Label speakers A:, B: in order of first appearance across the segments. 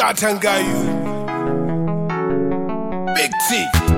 A: gatan gayu big t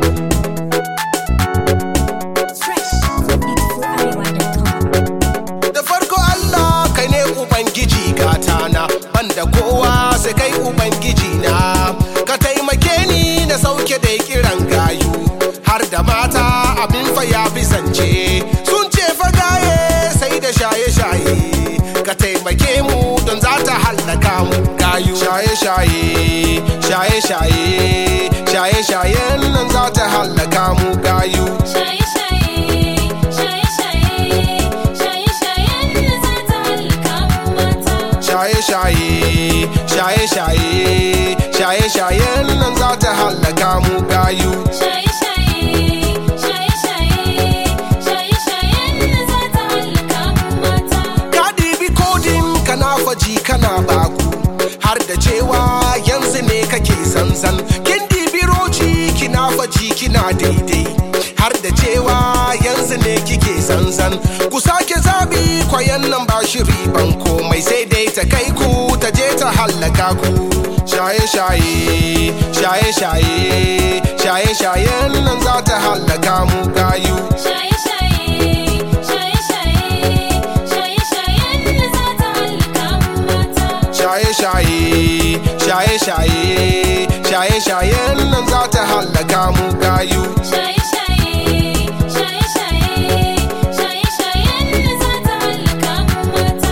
B: Fresh from beautifularewa.com.
A: da farko Allah kai ne ubangiji gatana banda kowa sai kai ubangiji na ka taimake ni na sauke da kiran gayu har da mata abin fa ya fi zance sun ce fa gaye sai da shaye-shaye ka taimake mu don za ta hallaka mu gayu shaye-shaye shaye-shaye shaye-shayen nan za ta hallaka mu gayu
C: Shaye shaye, shaye shaye, shaye shayen da za ta halaka mu mata.
A: shaye-shaye shaye-shaye shaye-shayen nan za ta hallaka mu gayu
C: Shaye shaye, shaye shaye, shaye shayen da za ta halaka mu mata.
A: ka ɗibi kodin kana faji kana baku har da cewa yanzu ne kake zanzan kin ɗibi roci kina faji kina daidai har da cewa yanzu ne kike zanzan ku sake zabi kwayan nan ba shiri ban komai sai dai ta kai ku ta je ta hallaka ku shaye-shaye shaye-shaye shaye-shayen nan za ta hallaka mu gayu
C: Shaye shaye, shaye shaye, shaye shayen da za ta halaka mu mata.
A: shaye-shaye shaye-shaye shaye-shayen nan za ta hallaka mu gayu
C: Shaye shaye, shaye shaye, shaye shayen da za ta halaka mu mata.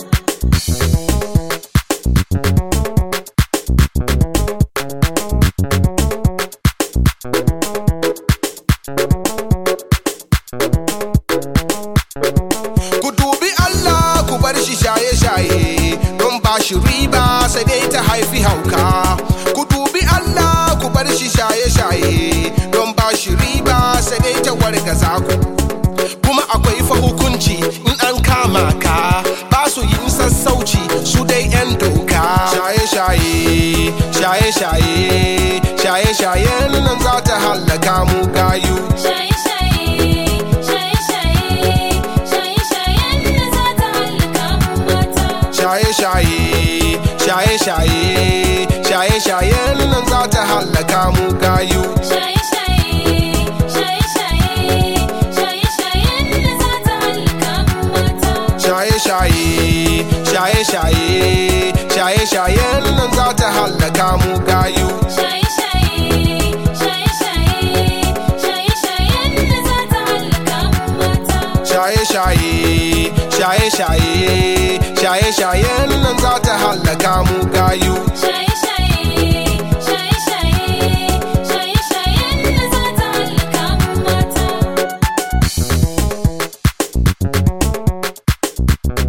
A: ku dubi Allah ku bar shi shaye-shaye don ba shi riba sai dai ta haifi hauka ku dubi Allah ku bar shi shaye-shaye don ba shi riba sai dai ta wargaza ku kuma akwai fa hukunci in an kama ka ba su yin sassauci su dai 'yan doka shaye-shaye shaye-shaye shaye-shayen nan za ta hallaka mu gayu
C: Shaye shaye, shaye shaye, shaye shayen da za ta halaka mu mata.
A: shaye-shaye shaye-shaye shaye-shayen nan za ta hallaka mu gayu
C: Shaye shaye, shaye shaye, shaye shayen da za ta halaka mu mata.
A: shaye-shaye shaye-shaye shaye-shayen nan za ta hallaka mu gayu
C: Shaye shaye, shaye shaye, shaye shayen da za ta halaka mu mata.
A: shaye-shaye shaye-shaye shaye-shayen nan za ta hallaka mu gayu
C: Shaye shaye, shaye shaye, shaye shayen da za ta halaka mu mata.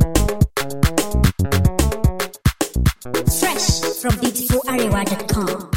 B: Fresh from beautifularewa.com.